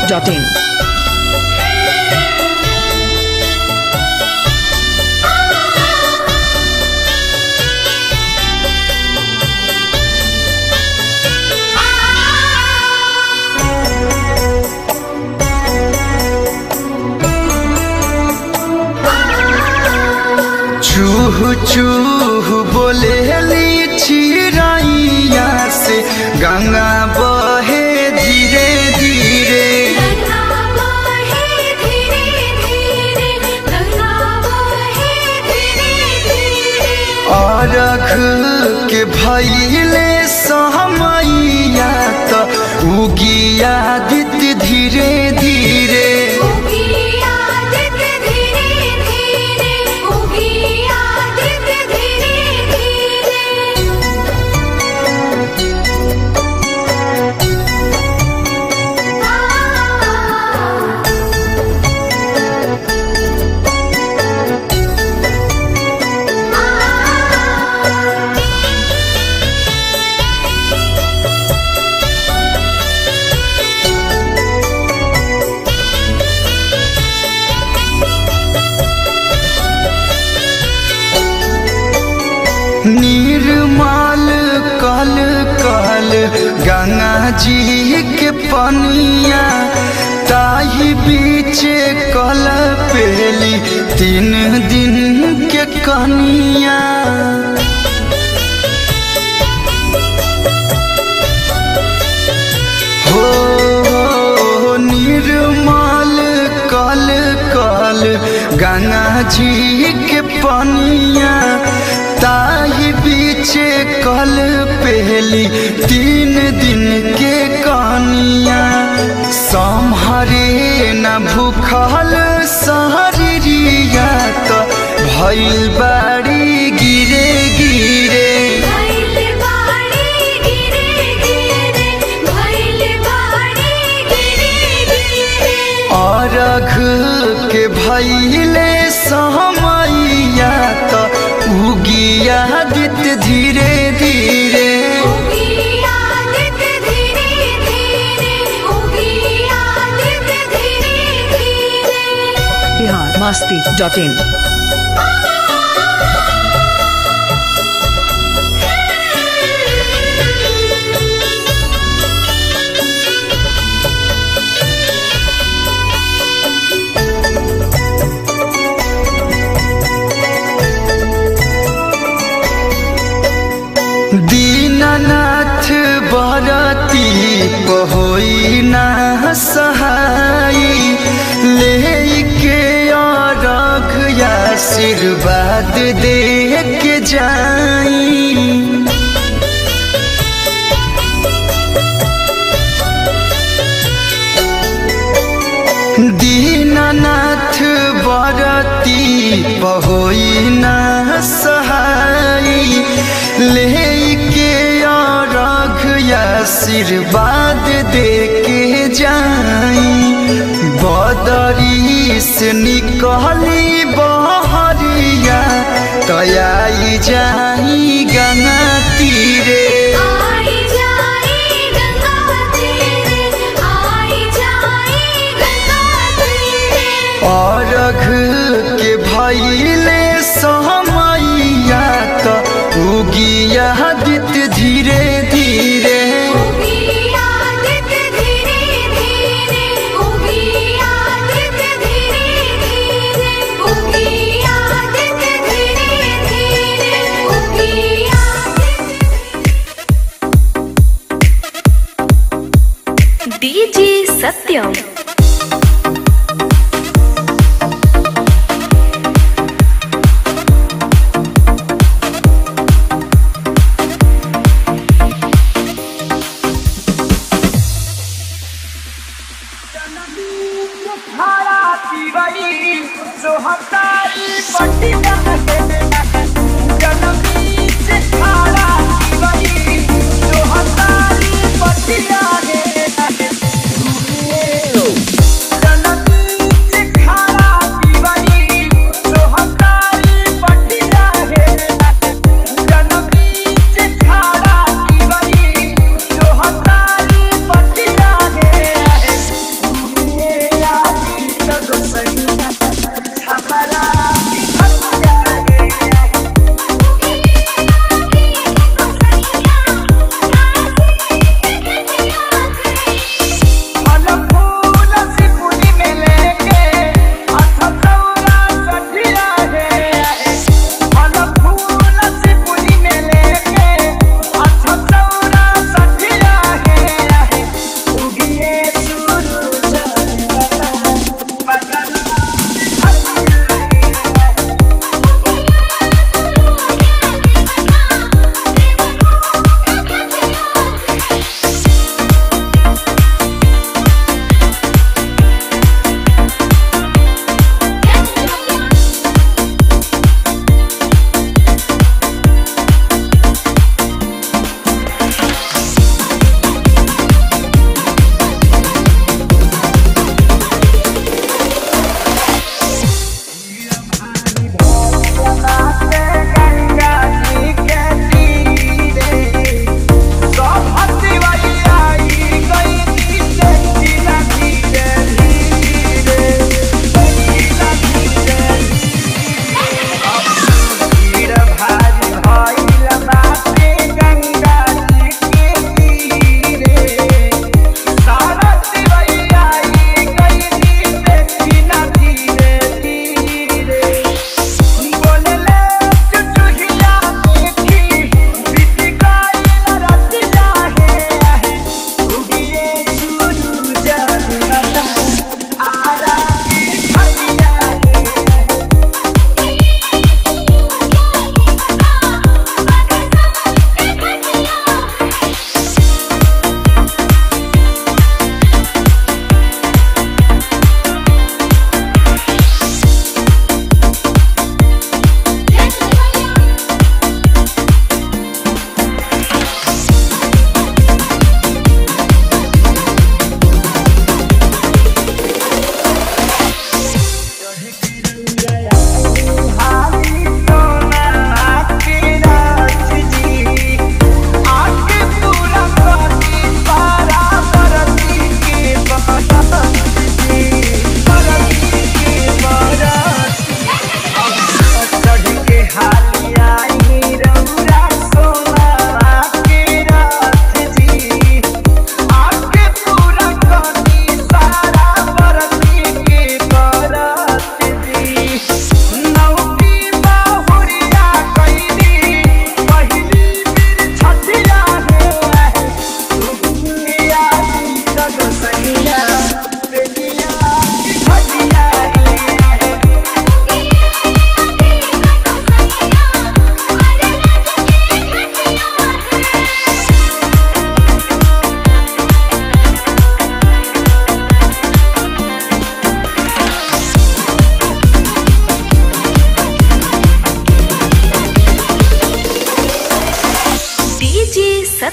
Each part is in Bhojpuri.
masti.in. चूह चूह बोले चिड़ैया से गंगा बहे धीरे धीरे गंगा बहे धीरे धीरे गंगा बहे धीरे धीरे अरख के भैले सहमैया त उगिया दित धीरे धीरे उगिया दित धीरे धीरे उगिया दित धीरे धीरे निर्मल कल कल गंगा जी के पनिया ताही बीच कल पेली तीन दिन के कनिया हो निर्मल कल कल गंगा जी के पनिया ताही बीच कल पहली तीन दिन के कनिया सम्हरे न भूखल सहरिया त भइल बाड़ी गिरे गिरे भैल बाड़ी गिरे गिरे भैल बाड़ी गिरे गिरे अरघ के भैले सहमैया त उगिया दित धीरे धीरे उगिया दित धीरे धीरे उगिया दित धीरे धीरे Bihar masti.in. दीननाथ बरती पहोई ना सहाई लेके अरघ आशीर्वाद दे के जाई दीननाथ बरती पहोई ना सहाई लेके अरघ आशीर्वाद दे के जाई बदरी से निकली बहरिया तयाई जाई गंगा तीरे आई जाई गंगा तीरे आई जाई गंगा तीरे अरघ के भैले सहमैया त उगिया दित धीरे धीरे उगिया दित धीरे धीरे उगिया दित धीरे धीरे उगिया दित धीरे धीरे उगिया डीजे सत्यम जनमी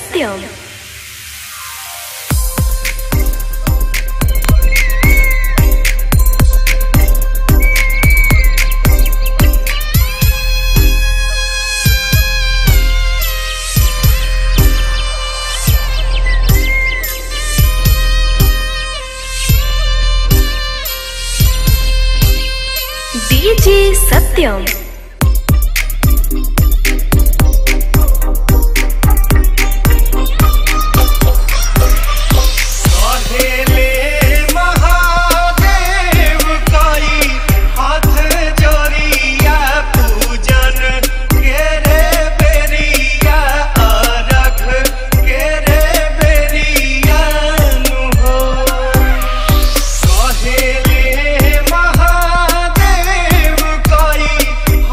सत्यम डीजे सत्यम कहेले महादेव कई हाथ जोड़िया पूजन के रे बेरिया अरख के रे बेरिया नु हो कहेले महादेव कई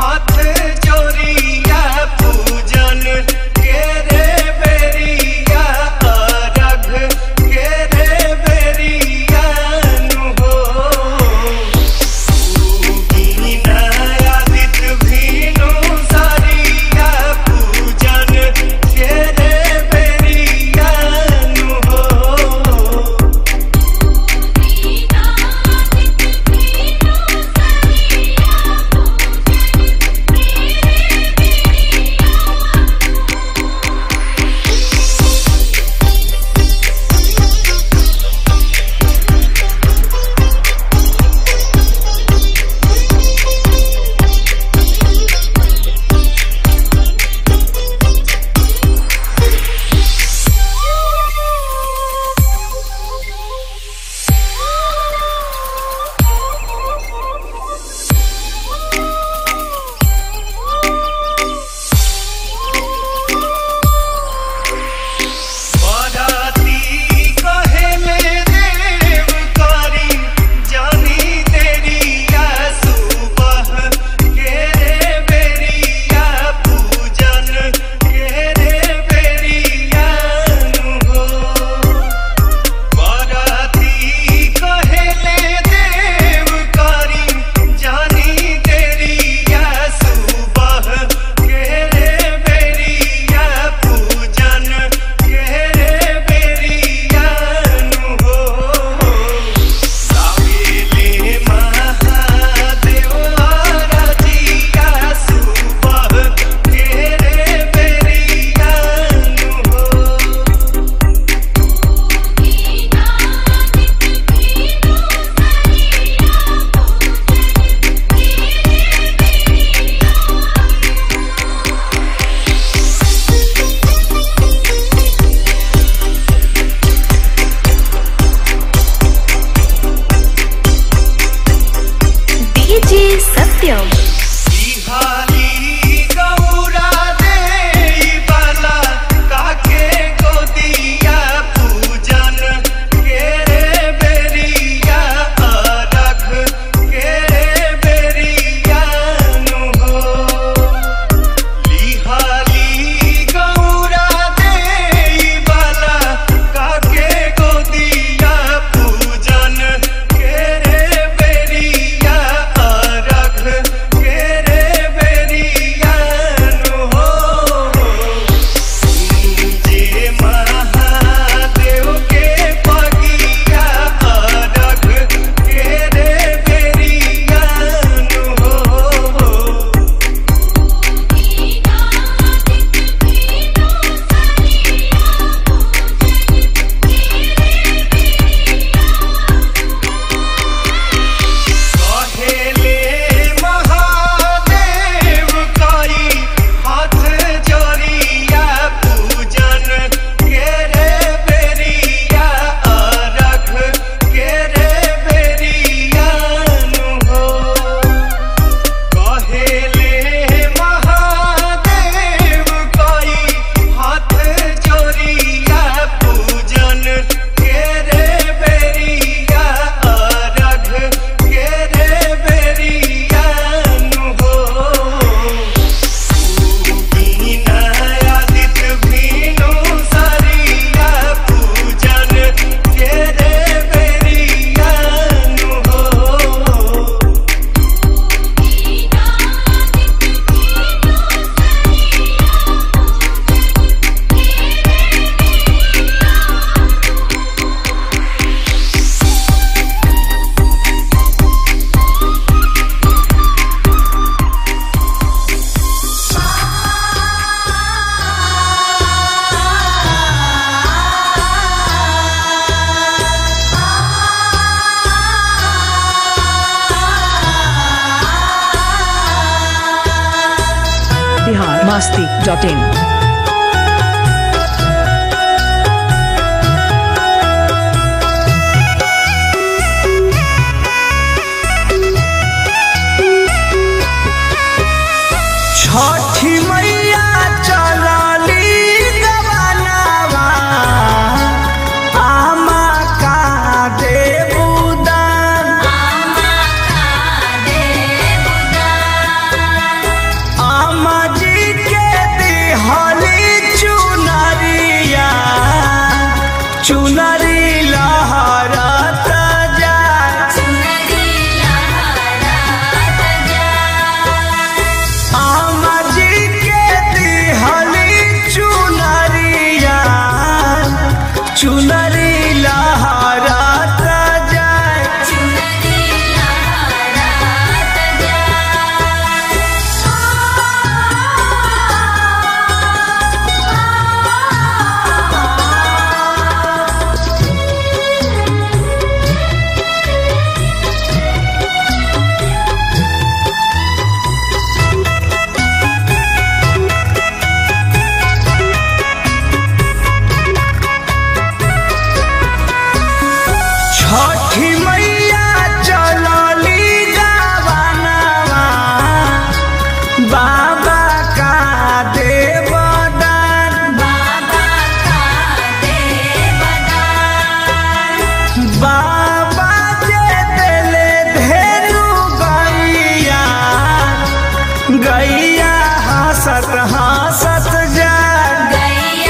बिहार मस्ती डॉट इन छठी मैया चलली गबनावा आमा का देबुदान आमा जी के दिहली चुनरिया चुनरी लहरत जाए आमा जी के दिहली चुनरिया चुनरी लहरत जाए छठी मैया चलली गावनवा बाबा का देवदान बाबा जे देले धेनु गैया गैया हंसत हंसत जाए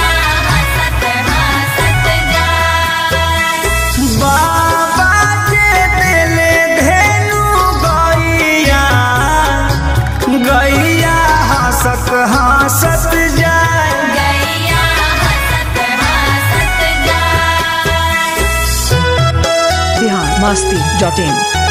बाबा के दिले धेनु गैया गैया हंसत हंसत जाए बिहार मस्ती डॉट इन